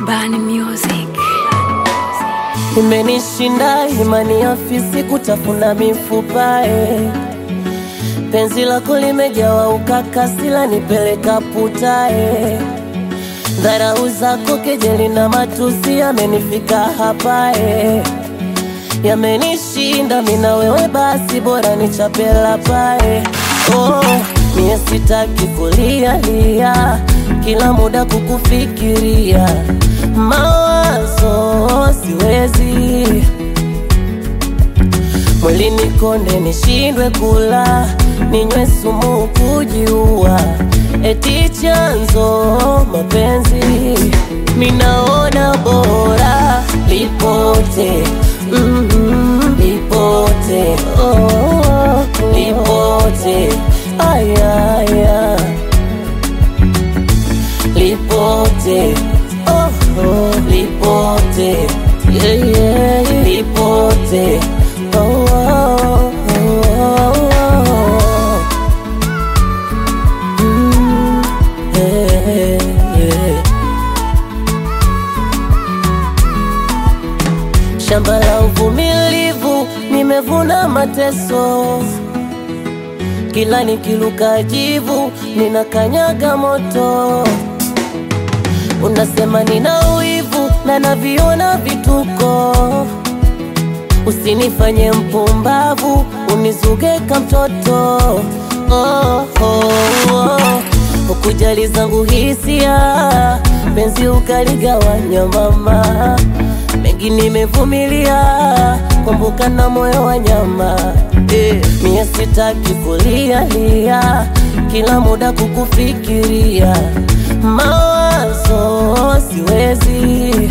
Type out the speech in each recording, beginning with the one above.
Bani Music. Imenishinda imani ya fisi kutafuna mifupa eh. Penzi lako limejawa ukakasi lanipeleka puta eh. Dharau zako kejeli na matusi yamenifika hapa eh. Yamenishinda mina wewe basi bora nichapela pae oh, mie sitaki kulia lia kila muda kukufikiria mawazo siwezi mwili nikonde nishindwe kula ninywe sumu kujiua eti chanzo mapenzi minaona bora lipote mm, lipote oh, lipote ayaya lipote oh, oh, lipote yeah, yeah, lipote oh, oh, oh, oh. Mm, yeah, yeah. Shamba la uvumilivu nimevuna mateso, kila nikiluka jivu ninakanyaga moto. Unasema nina wivu na naviona vituko, usinifanye mpumbavu, unizuge ka mtoto oh, oh, oh. Ukujali zangu hisia, penzi ukaligawanya mama, mengi nimevumilia, kumbuka na moyo wa nyama eh. Mie sitaki kulia lia, kila muda kukufikiria, mawazo siwezi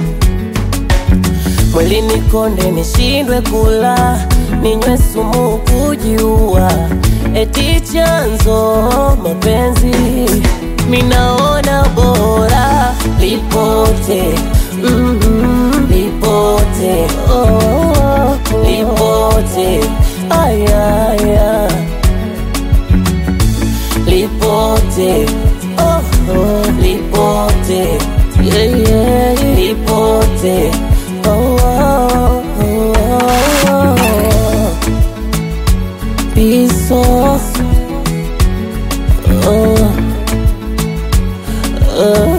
mwili nikonde nishindwe kula ninywe sumu kujiua eti chanzo mapenzi minaona bora lipote mm, lipote oh, lipote ayaya lipote oh, oh, lipote yeah, yeah, lipote oh, oh, oh, oh. Pisos oh, oh.